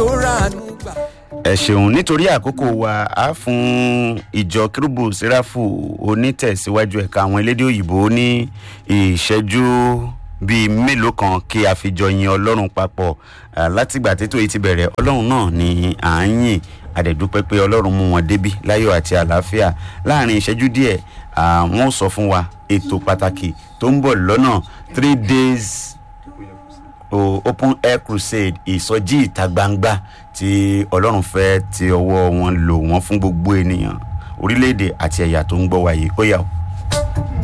tó ràánú gbà. ẹ ṣeun nítorí àkókò wa á fún ìjọ kérúbù sẹ́ráfù onítẹ̀síwájú ẹ̀ka àwọn elédè òyìnbó ní ìṣẹ́jú bíi mélòó kan kí a fi jọ yin ọlọ́run papọ̀ Ah, látìgbà tètò yìí ti bẹ̀rẹ̀ ọlọ́run náà ni à ń yìn àdẹ̀dúpẹ́ pé ọlọ́run mú wọn débi láyọ̀ àti àlàáfíà láàrin ìṣẹ́jú díẹ̀ ah, wọ́n ó sọ fún wa ètò pàtàkì tó ń bọ̀ lọ́nà three days o open air crusade ìsọjí ìta gbangba tí ọlọ́run fẹ́ ti ọwọ́ wọn lò wọ́n fún gbogbo ènìyàn orílẹ̀-èdè àti ẹ̀yà tó ń gbọ́ wáyé ó yà ó.